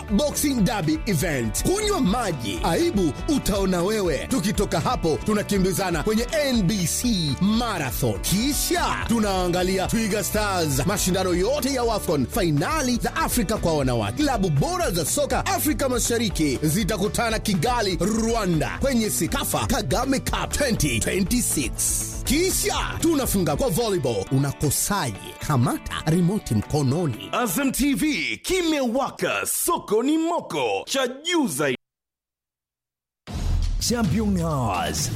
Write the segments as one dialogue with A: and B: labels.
A: Boxing Derby event. Kunywa maji, aibu utaona wewe. Tukitoka hapo, tunakimbizana kwenye NBC Marathon, kisha tunaangalia Twiga Stars, mashindano yote ya WAFCON, fainali za Afrika kwa wanawake. Klabu bora za soka Afrika Mashariki zitakutana Kigali, Rwanda, kwenye Sikafa Kagame Cup 2026 kisha tunafunga kwa volleyball. Unakosaje? Kamata remote mkononi.
B: Azam TV kimewaka, soko ni moko, cha juu zaidi.
C: Champion Hours.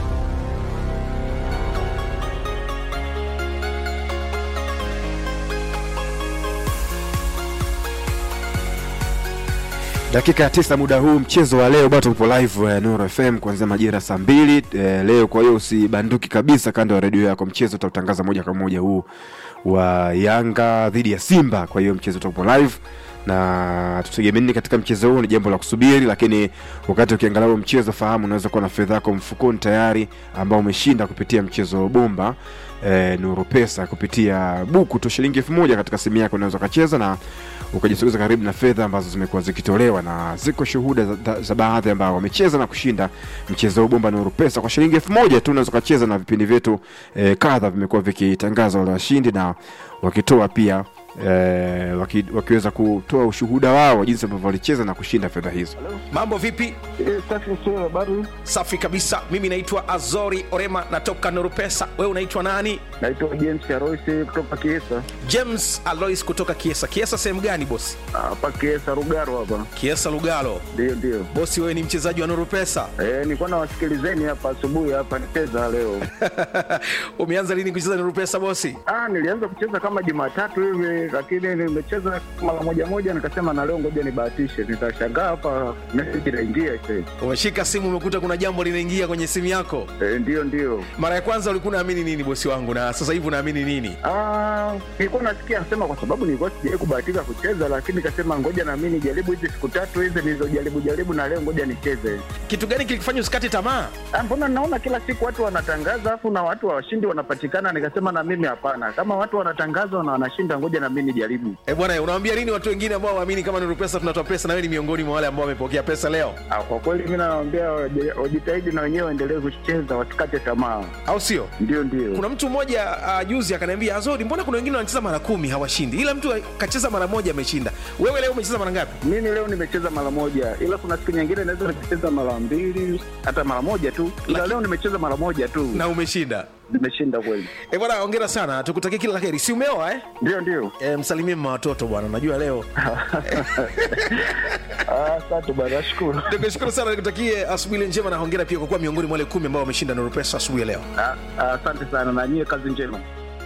D: dakika ya tisa muda huu mchezo wa leo bado upo live eh, Nuru FM kuanzia majira saa mbili eh, leo. Kwa hiyo usibanduki kabisa kando ya redio yako, mchezo utautangaza moja kwa moja huu wa Yanga dhidi ya Simba. Kwa hiyo mchezo utakupo live na tutegemea nini katika mchezo huu ni jambo la kusubiri, lakini wakati ukiangalia huo mchezo, fahamu unaweza kuwa na fedha yako mfukoni tayari ambao umeshinda kupitia mchezo wa bomba e, Nuru Pesa kupitia buku tu shilingi elfu moja katika simu yako unaweza ukacheza na ukajisogeza karibu na fedha ambazo zimekuwa zikitolewa, na ziko shuhuda za, za, za baadhi ambao wamecheza na kushinda mchezo wa bomba Nuru Pesa kwa shilingi elfu moja tu. Unaweza ukacheza na vipindi vyetu e, kadha vimekuwa vikitangaza wale washindi na wakitoa pia eh, waki, wakiweza kutoa ushuhuda wao jinsi ambavyo walicheza na kushinda fedha hizo.
E: Mambo vipi?
F: Safi sio habari.
E: Safi kabisa. Mimi naitwa Azori Orema, natoka Norupesa. Wewe unaitwa nani?
F: Naitwa James Aroisi kutoka Kiesa.
E: James Alois kutoka Kiesa. Kiesa sehemu gani bosi?
F: Hapa Kiesa Rugaro hapa.
E: Kiesa Lugalo.
F: Ndio ndio.
E: Bosi, wewe ni mchezaji wa Norupesa?
F: Eh, nilikuwa nawasikilizeni hapa asubuhi hapa nicheza leo.
E: Umeanza lini kucheza Norupesa bosi?
F: Ah, nilianza kucheza kama Jumatatu hivi lakini nimecheza mara moja moja nikasema na leo ngoja nibahatishe. Nitashangaa hapa message inaingia sasa.
E: Umeshika simu umekuta kuna jambo linaingia kwenye simu yako.
F: Eh, ndio ndio.
E: Mara ya kwanza ulikuwa unaamini nini bosi wangu, na sasa hivi unaamini nini?
F: Ah, nilikuwa nasikia sema kwa sababu nilikuwa sijawahi kubahatika kucheza, lakini nikasema ngoja na mimi nijaribu hizi siku tatu hizi nilizojaribu jaribu, na leo ngoja nicheze.
E: Kitu gani kilikufanya usikate tamaa?
F: Ah, mbona naona kila siku watu wanatangaza afu na watu washindi wanapatikana, nikasema na mimi hapana, kama watu wanatangaza na wanashinda, ngoja na mimi nijaribu.
E: Eh bwana, unawaambia nini watu wengine ambao waamini kama Nuru Pesa tunatoa pesa, na wewe ni miongoni mwa wale ambao wamepokea pesa leo,
F: Ah, kwa kweli mimi nawaambia waje- wajitahidi na wenyewe waendelee kucheza, wasikate tamaa.
E: au sio?
F: Ndio ndio.
E: Kuna mtu mmoja uh, juzi akaniambia Azori, mbona kuna wengine wanacheza mara kumi hawashindi, ila mtu kacheza mara moja ameshinda. Wewe leo umecheza mara ngapi?
F: Mimi leo nimecheza mara moja, ila kuna siku nyingine naweza nikacheza mara mbili hata mara moja tu, ila
E: Laki-
F: leo nimecheza mara moja tu,
E: Na umeshinda.
F: nimeshinda kweli.
E: Eh bwana, hongera sana, tukutakie kila la heri. Si umeoa eh?
F: Ndio ndio.
E: E, msalimie mama watoto bwana, najua leo.
F: Ah, Asante bwana, nashukuru.
E: Nikushukuru sana, nikutakie asubuhi njema na hongera pia kwa kuwa miongoni mwa wale kumi ambao wameshinda Nuru Pesa asubuhi ya leo.
F: Ah, ah, Asante sana na nyie, kazi njema.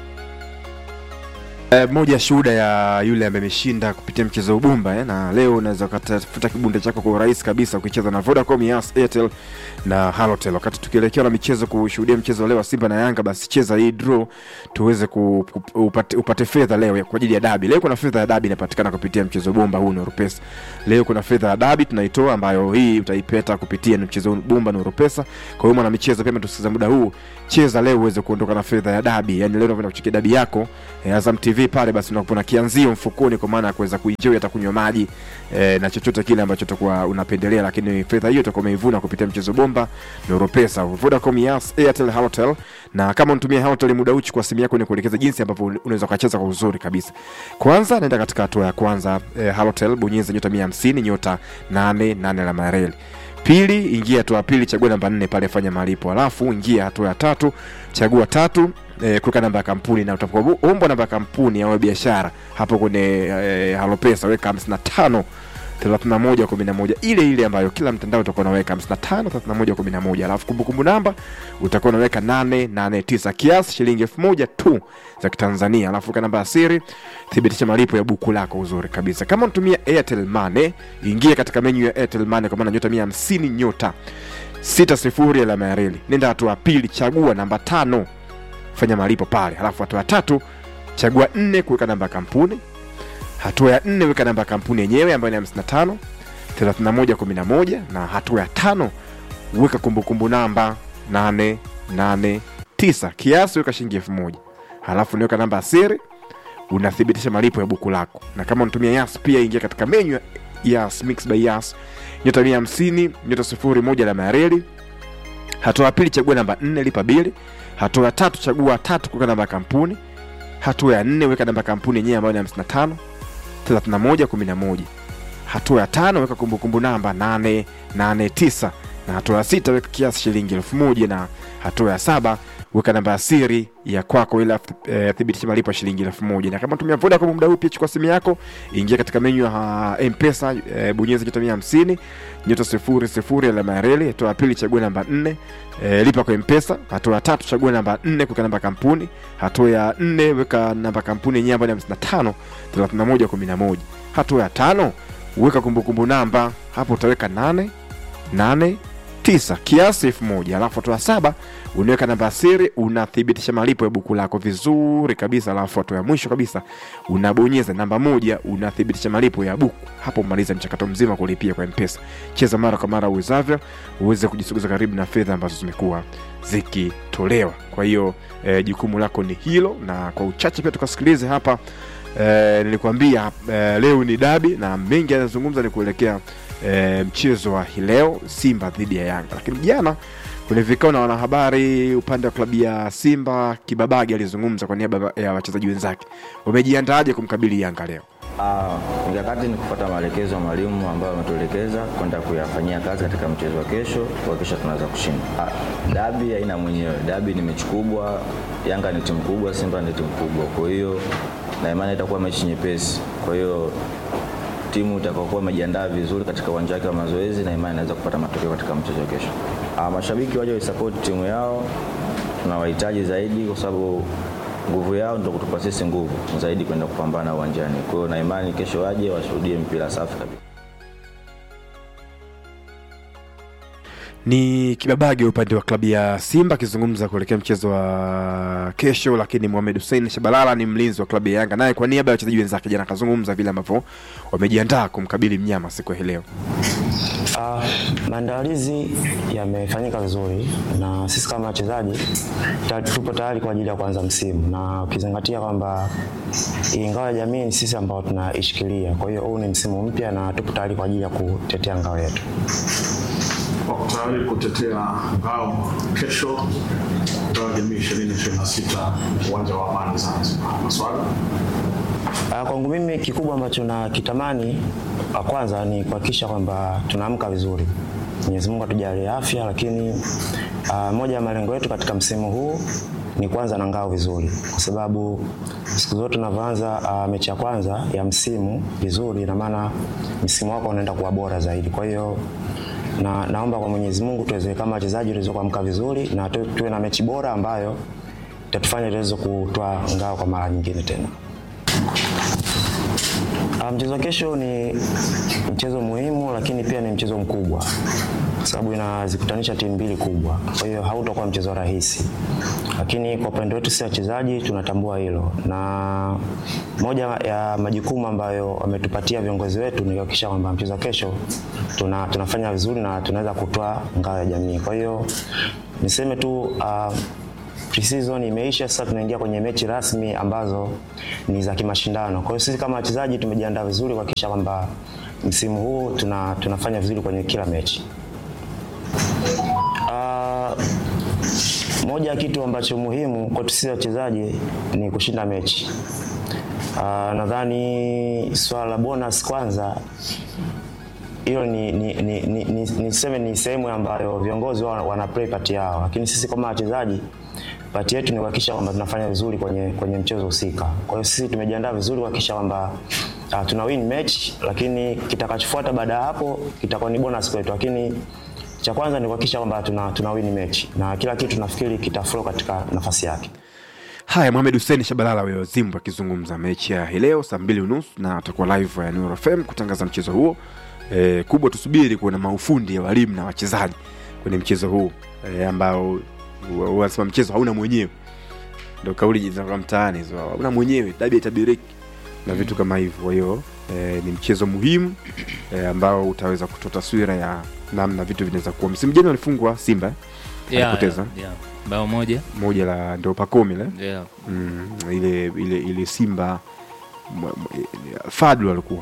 D: Eh, moja ya shuhuda ya yule ambaye ameshinda kupitia mchezo wa ubumba eh, na leo unaweza ukatafuta kibunda chako kwa urahisi kabisa ukicheza na Vodacom, Yas, Airtel na Halotel. Wakati tukielekea na michezo kushuhudia mchezo wa leo wa Simba na Yanga, basi cheza hii draw tuweze ku, ku, upate, upate fedha leo ya- kwa ajili ya dabi. Leo kuna fedha ya dabi inapatikana kupitia mchezo wa bomba huu Nuru Pesa. Leo kuna fedha ya dabi tunaitoa, ambayo hii utaipata kupitia mchezo wa bomba Nuru Pesa. Kwa hiyo mwana michezo, pia tusikiza muda huu, cheza leo uweze kuondoka na fedha ya dabi. Yani leo unakwenda kuchekia dabi yako eh, Azam TV pale, basi unakuwa na kianzio mfukoni, kwa maana ya kuweza kuenjoy hata kunywa maji eh, na chochote kile ambacho utakuwa unapendelea, lakini fedha hiyo utakuwa umeivuna kupitia mchezo bomba Nuru Pesa, Vodacom, Yas, Airtel, Halotel. Na kama unatumia Halotel muda uchi kwa simu yako, ni kuelekeza jinsi ambavyo unaweza ukacheza kwa uzuri kabisa. Kwanza naenda katika hatua ya kwanza eh, Halotel, bonyeza nyota 150 nyota 88 alama ya reli pili ingia hatua ya pili chagua namba nne pale fanya malipo alafu ingia hatua ya tatu chagua tatu e, kuweka namba ya kampuni na utakaoombwa namba ya kampuni au ya biashara hapo kwenye e, halopesa weka 55 31 11 ile ile ambayo kila mtandao utakuwa unaweka 55 31 11 alafu kumbukumbu namba utakuwa unaweka 889 kiasi shilingi 1000 tu za kitanzania alafu weka namba ya siri thibitisha malipo ya buku lako uzuri kabisa kama unatumia airtel money ingia katika menyu ya airtel money kwa maana nyota 150 nyota 60 alama ya reli nenda hatua ya pili chagua namba tano fanya malipo pale halafu hatua ya tatu chagua nne kuweka namba ya kampuni hatua ya nne weka namba ya kampuni yenyewe ambayo ni 55 31 11 na hatua ya tano weka kumbukumbu namba 889 kiasi weka shilingi elfu moja halafu niweka namba ya siri unathibitisha malipo ya buku lako na kama unatumia yas pia ingia katika menyu ya Yas, Mix by Yas nyota mia hamsini nyota sifuri moja alama ya reli hatua ya pili chagua namba nne lipa bili hatua ya tatu chagua tatu kuweka namba ya kampuni hatua ya nne weka namba ya kampuni yenyewe ambayo ni 55 31 11 hatua ya tano weka kumbukumbu namba 889 na hatua ya sita weka kiasi shilingi elfu moja na hatua ya saba weka namba ya siri ya kwako ili eh, thibitisha malipo ya shilingi elfu moja na kama tumia Vodacom muda huu pia chukua simu yako ingia katika menyu ya uh, mpesa eh, bonyeza nyota mia hamsini nyota sifuri sifuri alama ya reli hatua ya pili chagua namba nne eh, lipa kwa mpesa hatua ya tatu chagua namba nne kuweka namba ya kampuni hatua ya nne weka namba ya kampuni yenyewe ambayo ni hamsini na tano thelathini na moja kumi na moja hatua ya tano weka kumbukumbu namba hapo utaweka nane nane tisa kiasi elfu moja alafu hatua ya saba unaweka namba ya siri unathibitisha malipo ya buku lako vizuri kabisa alafu hatua ya mwisho kabisa unabonyeza namba moja unathibitisha malipo ya buku hapo umaliza mchakato mzima kulipia kwa mpesa cheza mara kwa mara uwezavyo uweze kujisogeza karibu na fedha ambazo zimekuwa zikitolewa kwa hiyo eh, jukumu lako ni hilo na kwa uchache pia tukasikilize hapa eh, nilikwambia eh, leo ni dabi na mengi yanazungumza ni kuelekea eh, mchezo wa hii leo simba dhidi ya yanga lakini jana kwenye vikao na wanahabari upande wa klabu ya simba kibabagi alizungumza kwa niaba ya wachezaji wenzake wamejiandaaje kumkabili yanga leo
C: Ah, mikakati ni kufuata maelekezo ya mwalimu ambayo ametuelekeza kwenda kuyafanyia kazi katika mchezo wa kesho kuhakikisha tunaweza kushinda. Ah, dabi haina mwenyewe, dabi ni mechi kubwa. Yanga ni timu kubwa, Simba ni timu kubwa, kwa hiyo na imani itakuwa mechi nyepesi. Kwa hiyo timu itakayokuwa imejiandaa vizuri katika uwanja wake wa mazoezi, na imani inaweza kupata matokeo katika mchezo wa kesho. Ah, mashabiki waje waisupport timu yao, tunawahitaji zaidi kwa sababu nguvu yao ndio kutupa sisi nguvu zaidi kwenda kupambana uwanjani. Kwa hiyo na imani kesho waje washuhudie mpira safi kabisa.
D: ni kibabage upande wa klabu ya simba akizungumza kuelekea mchezo wa kesho lakini mohamed hussein shabalala ni mlinzi wa klabu ya yanga naye kwa niaba ya wachezaji wenzake jana akazungumza vile ambavyo wamejiandaa kumkabili mnyama siku ya hii leo
G: Uh, maandalizi yamefanyika vizuri na sisi kama wachezaji ta- tupo tayari kwa ajili ya kuanza msimu, na ukizingatia kwamba hii ngao ya jamii ni sisi ambao tunaishikilia. Kwa hiyo huu ni msimu mpya na tupo tayari kwa ajili ya kutetea ngao yetu.
H: wako tayari kutetea ngao kesho ngao ya jamii 2026 uwanja wa Amani Zanzibar. Maswali?
G: Uh, kwangu mimi kikubwa ambacho nakitamani uh, kwanza ni kuhakikisha kwamba tunaamka vizuri. Mwenyezi Mungu atujalie afya, lakini uh, moja ya malengo yetu katika msimu huu ni kuanza na ngao vizuri, kwa sababu siku zote unavyoanza uh, mechi ya kwanza ya msimu vizuri, ina maana msimu wako unaenda kuwa bora zaidi. Kwa hiyo na, naomba kwa Mwenyezi Mungu tuweze kama wachezaji tuweze kuamka vizuri na tu, tuwe na mechi bora ambayo itatufanya tuweze kutoa ngao kwa mara nyingine tena. Ah, Mchezo wa kesho ni mchezo muhimu, lakini pia ni mchezo mkubwa kwa sababu inazikutanisha timu mbili kubwa, kwa hiyo hautakuwa mchezo rahisi, lakini kwa upande wetu sisi wachezaji tunatambua hilo, na moja ya majukumu ambayo wametupatia viongozi wetu ni kuhakikisha kwamba mchezo wa kesho tuna, tunafanya vizuri na tunaweza kutoa ngao ya jamii. Kwa hiyo niseme tu uh, pre-season imeisha, sasa tunaingia kwenye mechi rasmi ambazo ni za kimashindano. Kwa hiyo sisi kama wachezaji tumejiandaa vizuri kuhakikisha kwamba msimu huu tuna, tunafanya vizuri kwenye kila mechi. Uh, moja ya kitu ambacho muhimu kwetu sisi wachezaji ni kushinda mechi. Uh, nadhani swala la bonus kwanza hiyo ni, ni, ni, ni, ni, niseme ni sehemu ambayo viongozi wana, wana play part yao, lakini sisi kama wachezaji pati yetu ni kuhakikisha kwamba tunafanya vizuri kwenye, kwenye mchezo husika. Kwa hiyo sisi tumejiandaa vizuri kuhakikisha kwamba uh, tuna win match, lakini kitakachofuata baada ya hapo kitakuwa ni bonus kwetu, lakini cha kwanza ni kuhakikisha kwamba tuna, tuna win match na kila kitu nafikiri kitaflow katika nafasi yake.
D: haya mohamed hussein shabalala huyo zimbu akizungumza mechi ya hii leo saa mbili unusu na atakuwa live ya Nuru fm kutangaza mchezo huo e, kubwa tusubiri kuona maufundi ya walimu na wachezaji kwenye mchezo huu e, ambao wa- wanasema mchezo hauna mwenyewe ndo kauli zinakuwa mtaani hizo hauna mwenyewe dabi itabiriki na vitu kama hivyo kwa hiyo e, ni mchezo muhimu e, ambao utaweza kutoa taswira ya namna vitu vinaweza kuwa msimu jana walifungwa simba eh?
I: Yeah,
D: alipoteza
I: yeah, yeah. bao moja
D: moja la ndo pakomi le
I: yeah.
D: mm, ile ile ile simba mwa- mwa- fadlu alikuwa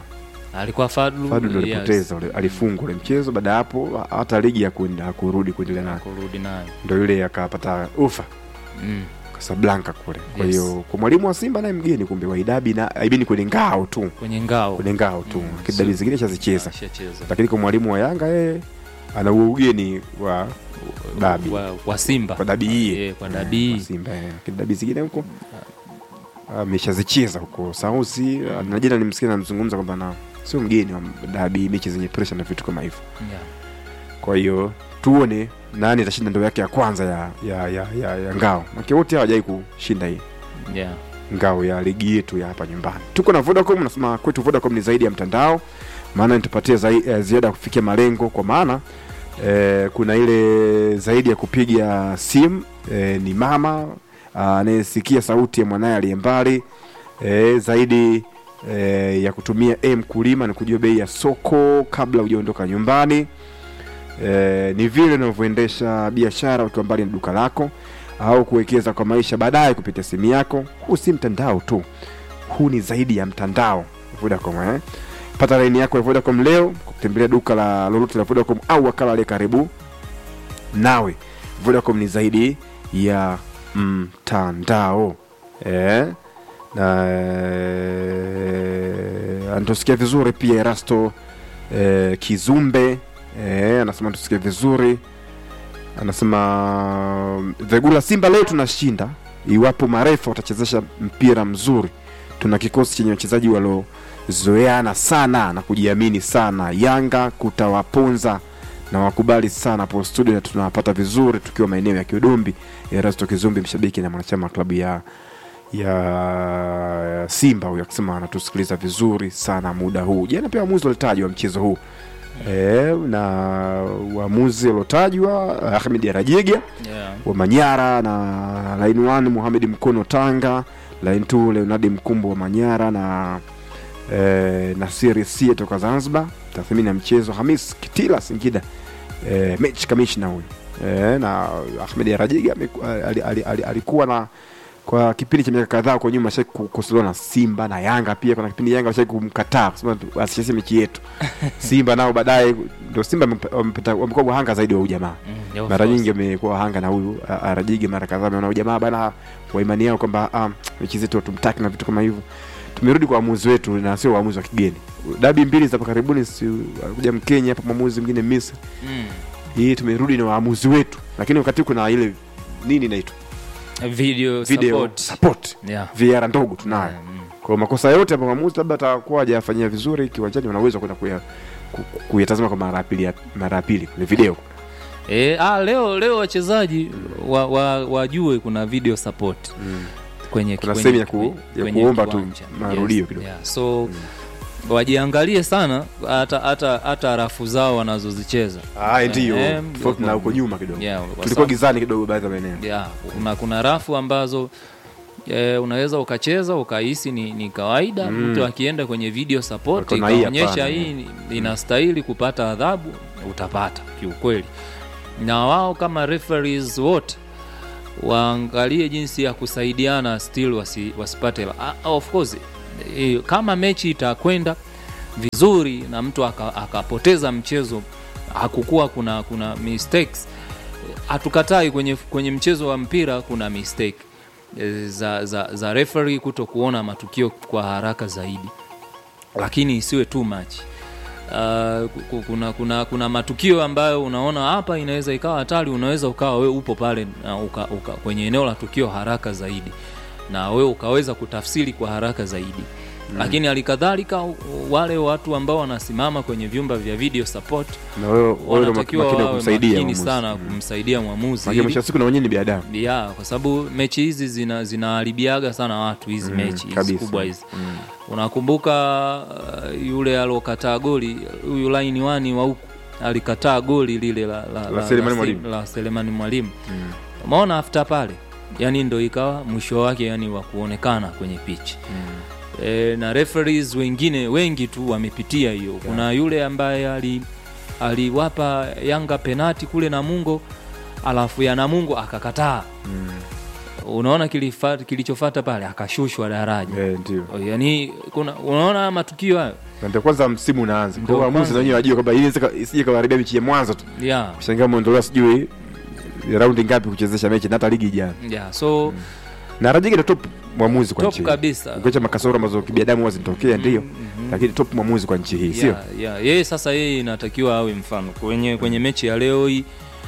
I: alikuwa Fadlu,
D: Fadu ndo
I: yes,
D: alipoteza ule, alifungwa ule mchezo. Baada ya hapo hata ligi hakuenda hakurudi kuendelea nayo,
I: kurudi nayo
D: ndo yule akapata ufa
I: mm.
D: Casablanca kule. Kwa
I: Yes.
D: hiyo kwa mwalimu wa Simba naye mgeni kumbe Waidabi na aibini kwenye ngao tu
I: kwenye ngao
D: kwenye ngao tu
I: Mm,
D: lakini dabi
I: so-
D: zingine shazicheza,
I: ashacheza
D: lakini kwa mwalimu wa Yanga yeye ana huo ugeni wa dabi
I: wa, wa Simba
D: kwa dabi hii
I: Eh, kwa
D: Eh,
I: dabi hii.
D: kwa Simba eh. lakini dabi zingine huko ameshazicheza huko Sauzi na jana nimsikia namzungumza kwamba na sio mgeni wa dabi, mechi zenye pressure na vitu kama hivyo.
I: yeah.
D: Kwa hiyo tuone nani atashinda ndoo yake ya kwanza ya, ya, ya, ya, ya ngao, make wote hawajai kushinda hii
I: Yeah.
D: ngao ya ligi yetu ya hapa nyumbani. Tuko na Vodacom, nasema kwetu Vodacom ni zaidi ya mtandao, maana nitupatie zai, eh, ziada ya kufikia malengo, kwa maana eh, kuna ile zaidi ya kupiga simu eh, ni mama ah, anayesikia sauti ya mwanaye aliye mbali eh, zaidi eh, ya kutumia m kulima ni kujua bei ya soko kabla hujaondoka nyumbani eh, ni vile unavyoendesha biashara ukiwa mbali na duka lako au kuwekeza kwa maisha baadaye kupitia simu yako. Huu si mtandao tu, huu ni zaidi ya mtandao. Vodacom eh? Pata laini yako ya Vodacom leo kwa kutembelea duka la lolote la Vodacom au wakala aliye karibu nawe. Vodacom ni zaidi ya mtandao eh? na eh, anatusikia vizuri pia Erasto eh, Kizumbe eh, anasema tusikie vizuri anasema Vegula, Simba leo tunashinda iwapo marefa watachezesha mpira mzuri. Tuna kikosi chenye wachezaji waliozoeana sana na kujiamini sana. Yanga kutawaponza na wakubali sana hapo studio, na tunawapata vizuri tukiwa maeneo ya Kiudombi. Erasto Kizumbi, mshabiki na mwanachama wa klabu ya ya Simba huyo akisema anatusikiliza vizuri sana muda huu. Jana pia waamuzi walitajwa mchezo huu e, na waamuzi waliotajwa Ahmed Arajiga
I: Yeah.
D: wa Manyara na line 1 Mohamed Mkono Tanga, line 2 Leonard Mkumbo wa Manyara na e, Nasiri Sie toka Zanzibar. Tathmini ya mchezo Hamis Kitila Singida, e, mechi kamishna huyu e, na Ahmed Arajiga ameku- ali- ali- ali- alikuwa na kwa kipindi cha miaka kadhaa kwa nyuma ashai kukosolewa na Simba na Yanga pia. Kuna kipindi Yanga ashai kumkataa kusema tu, asicheze mechi yetu. Simba nao baadaye ndio Simba wamep- wamepata- wamekuwa wahanga zaidi wa huyu jamaa
I: Yeah, of
D: mara
I: course.
D: nyingi wamekuwa wahanga na huyu a- Arajige mara kadhaa ameona huyu jamaa bana wa imani yao kwamba ah, mechi zetu hatumtaki na vitu kama hivyo. Tumerudi kwa waamuzi wetu na sio waamuzi wa kigeni. Dabi mbili za hapa karibuni, si alikuja Mkenya hapa, mwamuzi mwingine Misri.
I: Mm.
D: Hii tumerudi na waamuzi wetu, lakini wakati kuna ile nini inaitwa
I: Video,
D: video
I: support.
D: support,
I: Yeah.
D: VR ndogo tunayo.
I: Mm.
D: Kwa makosa yote ambayo mwamuzi labda atakuwa hajafanyia vizuri kiwanjani, wanaweza kwenda kuya ku- ku- kuyatazama kwa mara ya pili ya- mara ya pili kwenye video.
I: E, ah, leo leo wachezaji wa, wa, wajue kuna video support kwenye
D: Kuna
I: kwenye-
D: sehemu ya ku- ya
I: kwenye
D: kuomba tu
I: kiwanja.
D: marudio kidogo.
I: yeah. so wajiangalie sana hata hata hata rafu zao wanazozicheza
D: Ah, ndio
I: Eh,
D: tofauti na huko nyuma kidogo.
I: Yeah, kwa
D: Tulikuwa
I: sababu-
D: gizani kidogo baadhi ya maeneo.
I: yeah, kuna, kuna rafu ambazo e, unaweza ukacheza ukahisi ni, ni kawaida
D: Mm.
I: mtu akienda kwenye video support
D: Wakaona hii
I: ikaonyesha
D: hapana.
I: hii ni- inastahili kupata adhabu utapata kiukweli na wao kama referees wote waangalie jinsi ya kusaidiana still wasi, wasipate ah, of course eh, kama mechi itakwenda vizuri na mtu aka- akapoteza mchezo hakukuwa kuna kuna mistakes hatukatai kwenye, kwenye mchezo wa mpira kuna mistake eh, za, za, za referee kuto kuona matukio kwa haraka zaidi lakini isiwe too much Uh, ku- kuna, kuna, kuna matukio ambayo unaona hapa inaweza ikawa hatari unaweza ukawa we upo pale na uka, uka, kwenye eneo la tukio haraka zaidi na wewe ukaweza kutafsiri kwa haraka zaidi mm. lakini halikadhalika u- wale watu ambao wanasimama kwenye vyumba vya video support
D: Na wewe wewe ndio
I: wanatakiwa
D: makini wa
I: wawe
D: kumsaidia
I: makini
D: mwamuzi.
I: sana kumsaidia mwamuzi
D: Maana
I: ili-
D: mwisho wa siku na wenyewe ni binadamu.
I: ya kwa sababu mechi hizi zina zinaharibiaga sana watu hizi
D: Mm,
I: mechi hizi
D: kabisa.
I: kubwa hizi unakumbuka uh, yule alokataa goli huyu laini wani wa huku alikataa goli lile la, la,
D: La Selemani
I: la,
D: Mwalimu.
I: la Selemani Mwalimu umeona after pale yani ndo ikawa mwisho wake yani wa kuonekana kwenye pitch e, na referees wengine wengi tu wamepitia hiyo kuna yule ambaye ali aliwapa Yanga penati kule Namungo alafu ya Namungo akakataa unaona kilifa- kilichofata pale akashushwa daraja
D: Eh, ndio
I: yani kuna unaona haya matukio hayo
D: na ndio kwanza msimu unaanza
I: Ndio
D: kwa waamuzi
I: kwanza.
D: na wenyewe wajua kwamba hii inaweza- isije kawaharibia mechi ya mwanzo tu
I: yeah.
D: kushangaa muondolewa sijui raundi ngapi kuchezesha mechi na hata ligi ijana
I: Yeah. so
D: na Rajigi ndo top mwamuzi kwa
I: Top
D: nchi hii.
I: kabisa.
D: ukiacha makasoro ambazo kibinadamu huwa zinatokea ndio lakini top mwamuzi kwa nchi hii sio
I: yeah, yeah. yeye sasa yeye inatakiwa awe mfano kwenye kwenye mechi ya leo hii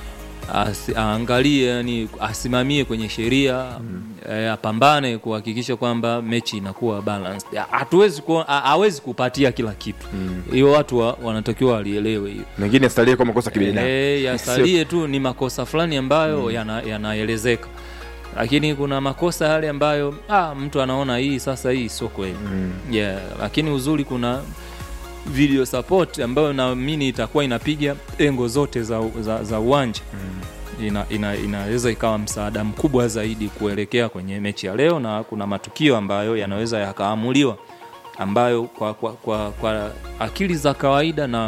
I: asi- aangalie yani asimamie kwenye sheria eh, apambane kuhakikisha kwamba mechi inakuwa balanced Ya, hatuwezi kuwa- ha- hawezi kupatia kila kitu hiyo watu wa, wanatakiwa walielewe hiyo
D: mengine asalie kwa makosa kibinadamu
I: Eh, yasalie tu ni makosa fulani ambayo yana- yanaelezeka lakini kuna makosa yale ambayo ah, mtu anaona hii sasa hii sio kweli yeah, lakini uzuri kuna video support ambayo naamini itakuwa inapiga engo zote za, za, za uwanja ina, ina, inaweza ikawa msaada mkubwa zaidi kuelekea kwenye mechi ya leo na kuna matukio ambayo yanaweza yakaamuliwa ambayo kwa, kwa, kwa, kwa akili za kawaida na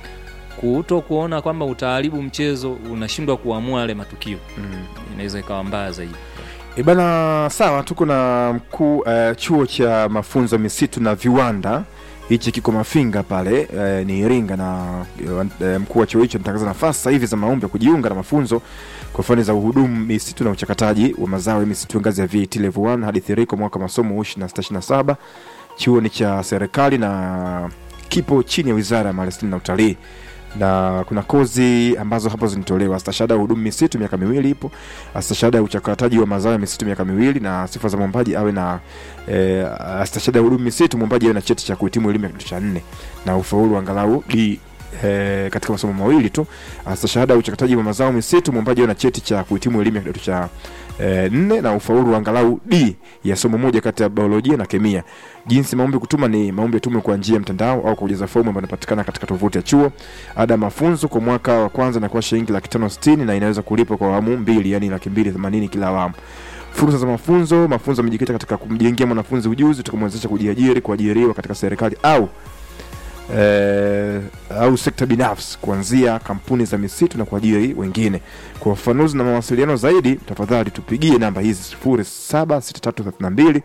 I: kuto kuona kwamba utaharibu mchezo unashindwa kuamua yale matukio inaweza ikawa mbaya zaidi
D: E bana, sawa, tuko na mkuu uh, chuo cha mafunzo misitu na viwanda hichi kiko Mafinga pale uh, ni Iringa, na uh, mkuu wa chuo hicho anatangaza nafasi sasa hivi za maombi ya kujiunga na mafunzo kwa fani za uhudumu misitu na uchakataji wa mazao ya misitu ngazi ya VET level 1 hadi 3 kwa mwaka wa masomo 2627. Chuo ni cha serikali na kipo chini ya Wizara ya Maliasili na Utalii na kuna kozi ambazo hapo zinatolewa stashahada ya hudumu misitu miaka miwili ipo stashahada ya uchakataji wa mazao ya misitu miaka miwili na sifa za mwombaji awe na e, stashahada ya hudumu misitu mwombaji awe na cheti cha kuhitimu elimu ya kidato cha nne na ufaulu angalau D E, katika masomo mawili tu stashahada ya uchakataji wa mazao misitu mwombaji awe na cheti cha kuhitimu elimu ya kidato cha e, nne na ufaulu angalau D ya somo moja kati ya biolojia na kemia. Jinsi maombi kutuma ni maombi yatumwe kwa njia ya mtandao au kujaza fomu ambayo inapatikana katika tovuti ya chuo. Ada ya mafunzo kwa mwaka wa kwanza inakuwa shilingi laki tano sitini na inaweza kulipwa kwa awamu mbili, yani laki mbili themanini kila awamu. Fursa za mafunzo: mafunzo yamejikita katika kumjengea mwanafunzi ujuzi utakaomwezesha kujiajiri, kuajiriwa katika serikali au eh, au sekta binafsi kuanzia kampuni za misitu na kuajiri wengine. Kwa ufafanuzi na mawasiliano zaidi, tafadhali tupigie namba hizi 076332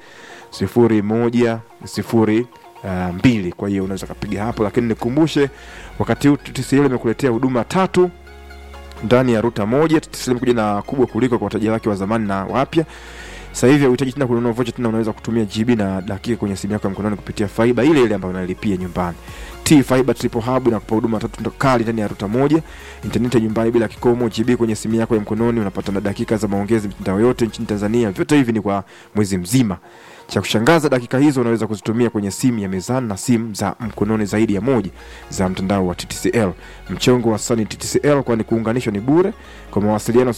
D: 01 02. Kwa hiyo unaweza kapiga hapo, lakini nikumbushe, wakati huu TTCL imekuletea huduma tatu ndani ya ruta moja. TTCL imekuja na kubwa kuliko kwa wateja wake wa zamani na wapya. Sasa hivi hauhitaji tena kununua vocha tena, unaweza kutumia GB na dakika kwenye simu yako ya mkononi kupitia fiber ile ile ambayo unalipia nyumbani. T Fiber Triple Hub inakupa huduma tatu ndo kali ndani ya ruta moja, intaneti ya nyumbani bila kikomo, GB kwenye simu yako ya mkononi, unapata na dakika za maongezi mitandao yote nchini Tanzania. Vyote hivi ni kwa mwezi mzima. Cha kushangaza, dakika hizo unaweza kuzitumia kwenye simu ya mezani na simu za mkononi zaidi ya moja za mtandao wa TTCL. Mchongo wa Sunny TTCL, kwani kuunganishwa ni bure. Kwa mawasiliano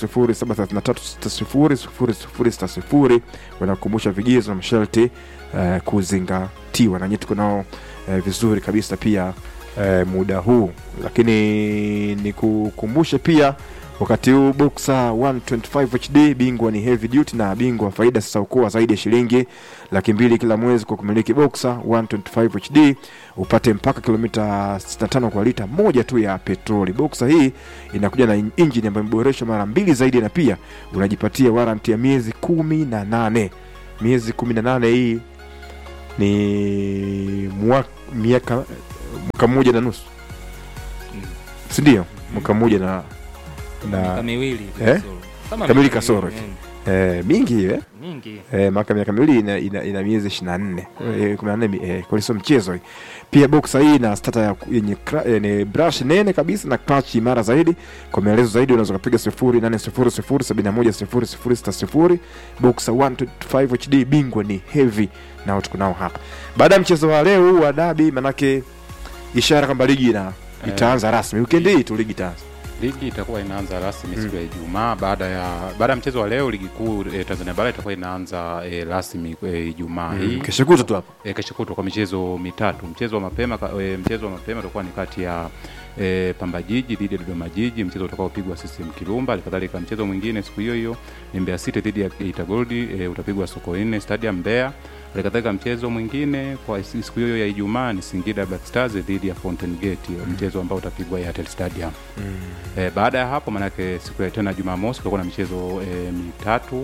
D: 0733600060 wanakukumbusha vigezo na masharti uh, kuzingatiwa, na nyinyi tuko nao uh, vizuri kabisa pia uh, muda huu, lakini nikukumbushe pia wakati huu Boxer 125 HD bingwa ni heavy duty na bingwa wa faida sasa ukoa zaidi ya shilingi laki mbili kila mwezi kwa kumiliki Boxer 125 HD upate mpaka kilomita 65 kwa lita moja tu ya petroli. Boxer hii inakuja na injini ambayo imeboreshwa mara mbili zaidi, na pia unajipatia warranty ya miezi kumi na nane. Miezi kumi na nane hii ni mwaka miaka mwaka mmoja na nusu, si ndio? Mwaka mmoja na
I: miaka
D: na
I: miwili
D: Eh?
I: kasoro. Kama
D: kamili
I: miaka
D: kasoro
I: miwili,
D: hivi. eh, mingi hiyo eh?
I: mingi
D: eh, maka miaka miwili ina, ina, ina miezi ishirini na nne eh, kumi na nne mi- eh, kwa hiyo sio mchezo hii. Pia boxa hii ina stata ya yenye kra- yenye brush nene kabisa na clutch imara zaidi. Kwa maelezo zaidi unaweza kupiga sifuri nane sifuri sifuri sabini na moja sifuri sifuri sita sifuri. Boxa 125 HD bingwa ni heavy nao tuko nao hapa. Baada ya mchezo wa leo huu wa dabi, manake ishara kwamba ligi ina itaanza rasmi weekend hii tu, ligi itaanza
J: Ligi itakuwa inaanza rasmi siku ya Ijumaa baada ya baada ya mchezo wa leo. Ligi kuu e, Tanzania bara itakuwa inaanza e, rasmi e, Ijumaa hii
D: kesho kutwa tu hapo.
J: e, kesho kutwa kwa michezo mitatu. Mchezo wa mapema ka- e, mchezo wa mapema utakuwa ni kati ya e, Pamba Jiji dhidi ya Dodoma Jiji, mchezo utakaopigwa CCM Kirumba. Halikadhalika mchezo mwingine siku hiyo hiyo ni Mbeya City dhidi ya Geita Gold e, utapigwa Sokoine Stadium Mbeya. Halikadhalika mchezo mwingine kwa siku hiyo ya Ijumaa ni Singida Black Stars dhidi ya Fountain Gate, mchezo ambao utapigwa Airtel Stadium. E, baada ya hapo manake siku ya tena Jumamosi kutakuwa na michezo e, mitatu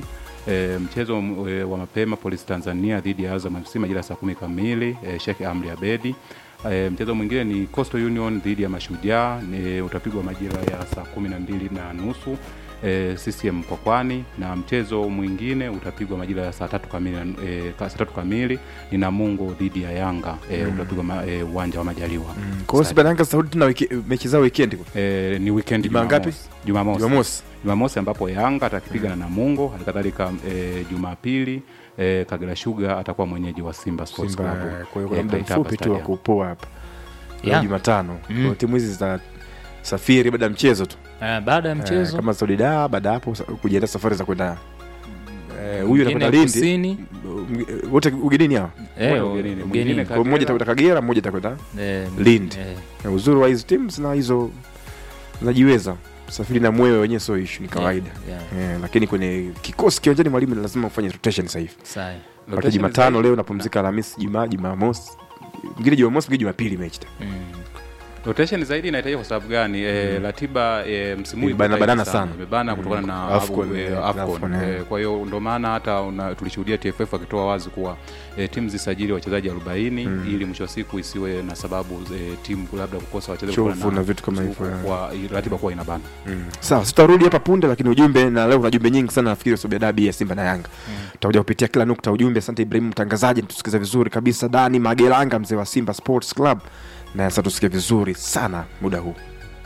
J: E, mchezo e, wa mapema Polisi Tanzania dhidi ya Azam FC majira ya saa kumi kamili e, Sheikh Amri Abedi. E, mchezo mwingine ni Coastal Union dhidi ya Mashujaa ni utapigwa majira ya saa kumi na mbili na nusu e, CCM Mkwakwani, na mchezo mwingine utapigwa majira ya saa tatu kamili, e, saa tatu kamili ni Namungo dhidi ya Yanga e,
D: Mm.
J: utapigwa ma- e, uwanja wa Majaliwa.
D: Kwa hiyo Simba na Yanga Saudi tuna wiki, mechi zao weekend.
J: E, ni weekend
D: Juma ngapi?
J: Jumamosi.
D: Jumamosi.
J: Jumamosi ambapo Yanga atakipiga na Namungo, halikadhalika e, Jumapili e, Kagera Sugar atakuwa mwenyeji wa Simba Sports
D: Simba,
J: Club.
D: kwa hiyo
J: e,
D: kuna muda
J: Kaitaba
D: mfupi tu wa
J: Stadium.
D: kupoa hapa. Leo
I: Yeah.
D: Jumatano. Kwa hiyo
I: Mm.
D: timu hizi zitasafiri baada ya mchezo tu.
I: Eh, baada ya
D: Eh,
I: mchezo
D: kama Saudi da baada ya hapo sa- kujiandaa safari za kwenda eh, huyu
I: Mwingine
D: anakwenda Lindi.
I: kusini.
D: M- m- Wote ugenini hao.
I: Eh,
J: Moja
I: u-
J: ugenini,
I: ugenini.
J: mwingine
D: Kwa hiyo mmoja
J: Kagera.
D: atakwenda Kagera, mmoja atakwenda
I: Eh,
D: Lindi.
I: eh.
D: Na uzuri wa hizo teams na hizo zinajiweza. Safiri na mwewe wenyewe sio issue, ni kawaida.
I: yeah.
D: Eh, lakini kwenye kikosi kiwanjani mwalimu ni lazima ufanye rotation sasa hivi.
I: Sawa.
D: Wakati
J: Rotation
D: Jumatano
J: zaidi-
D: leo napumzika Alhamisi, Jumaa, Jumamosi. Mwingine Jumamosi, mwingine Jumapili mechi. tena.
I: Mm.
J: rotation zaidi inahitajika kwa sababu gani? E, ratiba e, msimu huu
D: Imebana-
J: iko
D: banana
J: tight
D: sana.
J: imebana
D: Mm.
J: kutokana na
D: Afcon,
J: Abu- e,
D: eh,
J: Afcon.
D: Afcon, eh.
J: E, kwa hiyo ndo maana hata una- tulishuhudia TFF akitoa wazi kuwa e, timu zisajili wachezaji 40 ili mwisho wa siku isiwe na sababu e, timu labda kukosa wachezaji
D: Chovu
J: kutokana
D: na vitu kama hivyo,
J: kwa-
D: eh.
J: kwa ratiba kuwa inabana.
D: Sawa, sitarudi hapa punde, lakini ujumbe na leo kuna jumbe nyingi sana nafikiri sababu dabi ya Simba na Yanga. Tutakuja kupitia kila nukta ujumbe. Asante Ibrahim mtangazaji, mtusikiza vizuri kabisa. Dani Magelanga mzee wa Simba Sports Club, na sasa tusikie vizuri sana muda huu.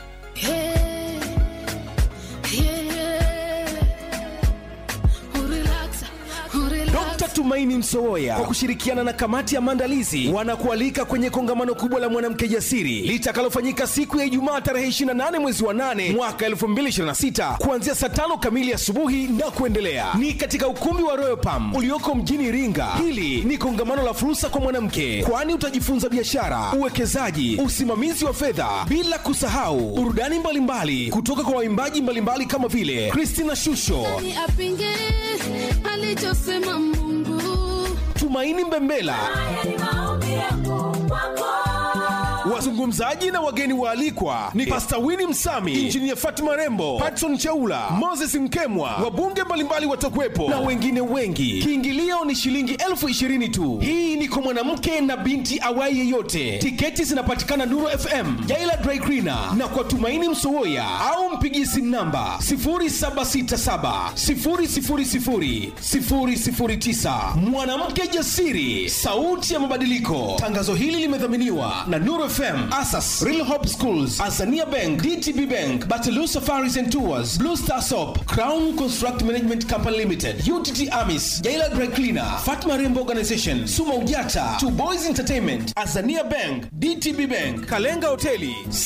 E: Dr. Tumaini Msowoya kwa kushirikiana na kamati ya maandalizi wanakualika kwenye kongamano kubwa la mwanamke jasiri litakalofanyika siku ya Ijumaa tarehe 28 mwezi wa 8 mwaka 2026 kuanzia saa tano kamili asubuhi na kuendelea. Ni katika ukumbi wa Royal Palm ulioko mjini Iringa. Hili ni kongamano la fursa kwa mwanamke, kwani utajifunza biashara, uwekezaji, usimamizi wa fedha, bila kusahau burudani mbalimbali kutoka kwa waimbaji mbalimbali kama vile Christina Shusho,
K: apinge alichosema Mungu.
E: Tumaini Mbembela, wazungumzaji na wageni waalikwa ni Pasta Winnie Msami, Injinia Fatima Rembo, Patson Chaula, Moses Mkemwa, wabunge mbalimbali watakuwepo na wengine wengi. Kiingilio ni shilingi elfu ishirini tu. Hii ni kwa mwanamke na binti awai yeyote. Tiketi zinapatikana Nuru FM, Jaila Dry Cleaner na kwa Tumaini Msowoya au mpigie simu namba 0767 000 009. Mwanamke jasiri, sauti ya mabadiliko. Tangazo hili limedhaminiwa na Nuru FM, Asas, Real Hope Schools, Azania Bank, DTB Bank, Batalu Safaris and Tours, Blue Star Soap, Crown Construct Management Company Limited, UTT Amis, Jaila Dry Cleaner, Fatma Rembo Organization, Suma Ujata, Two Boys Entertainment, Azania Bank, DTB Bank, Kalenga Hoteli,